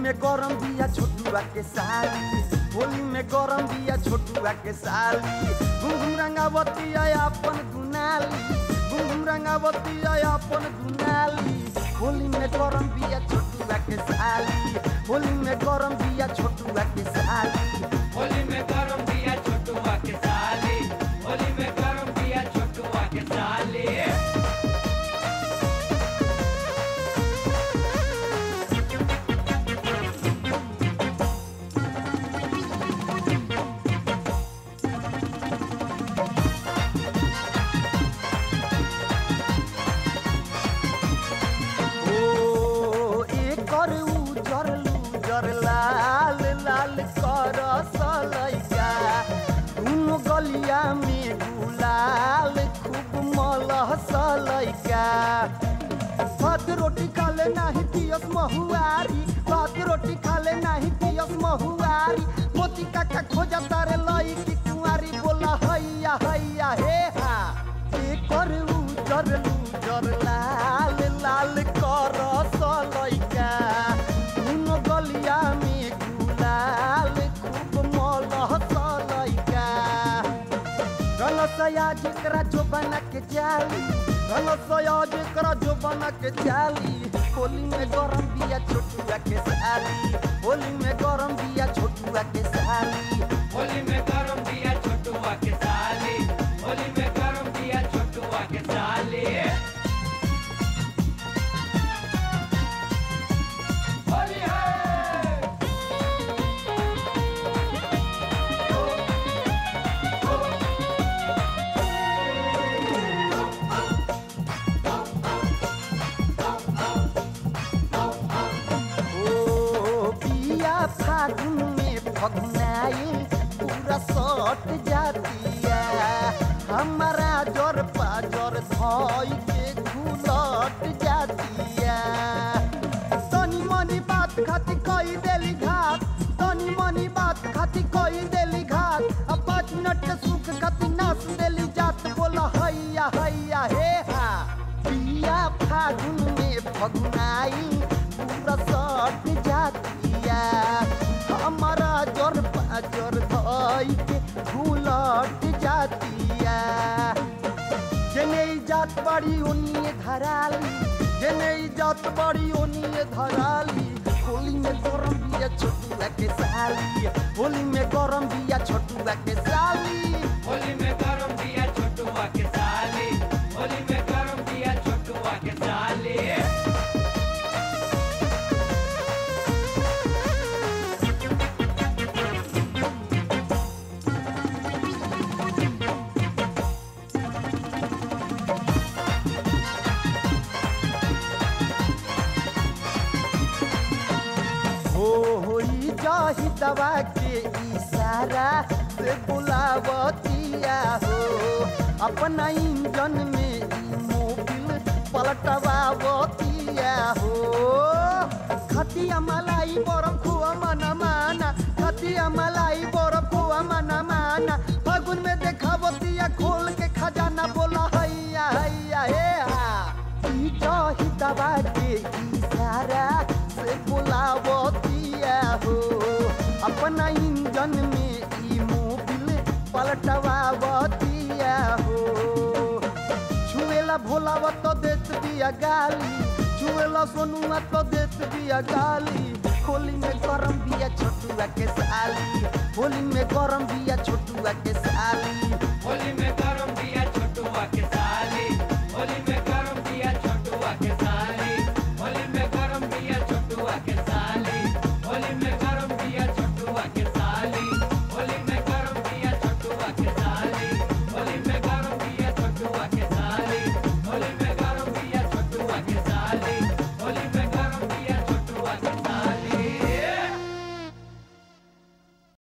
में गरम बिया छोटुआ के साली होली में गरम बिया छोटुआ के साली घुम घुम रंगावती है अपन दुनाली घुम घुम रंगावती है अपन दुनाली होली में गरम बिया छोटुआ के साली होली में गरम बिया छोटुआ के साली होली में गरम दिया छोटुआ के साली होली में गरम दिया छोटुआ के साली ओ एकर उजर लूजर लाल लाल कर सलैका दुनो गलिया में गुलाल खूब मलह सलैका भात रोटी खाले नाही पियस महुआरी भात रोटी खाले नाही पियस महुआरी मोती काका खोजा तारे लई की कुंवारी बोला हैया हैया हे हा एकर उजर लूजर लाल लाल कर सलैका दुनो गलिया में गुलाल खूब मलह सलैका रलसया जेकरा जो बना के जाली रलसया जेकरा जो बना के जाली होली में गरम बिया छोटुआ के साली होली में गरम बिया छोटुआ के साली होली में गरम दिया छोटुआ के साली होली में गरम दिया छोटुआ के साली होली है ओ बिया फागुन में फगुनाई पूरा सट जातिया हमारा जर पाजर धोई के घुलट जातिया तनी मनी बात खाती कई देली घात तनी मनी बात खाती कई देली घात अब पाँच मिनट के सुख खाती नाच देली जात बोला हैया हैया हे हा बिया फागुन में फगुनाई पूरा सट जातिया हमारा जर पाजर धोई के घुलट जातिया जेने ई जात बड़ी ओनिए धराली जेने ई जात बड़ी ओनिए धराली होली में गरम बिया छोटुआ के साली होली में गरम बिया छोटुआ के साली होली में गरम दिया छोटुआ के साली होली में गरम दिया छोटुआ के साली हो होई जाही दवा के इशारा से बुलावतिया हो अपना इंजन में ई मोबिल पलटवावतिया हो खतिया मलाई बरफ खुआ मना माना खतिया मलाई बरफ खुआ मना माना फागुन में देखावतिया खोल के खजाना बोला हैया हैया हे हा ई जाही दवा के इशारा से बुलावतिया हो अपना इंजन में ई मोबिल पलटवावतिया हो छुएला भोलावा तो देत बिया गाली छुएला सोनुआ तो देत बिया गाली होली में गरम बिया छोटुआ के साली होली में गरम बिया छोटुआ के साली होली में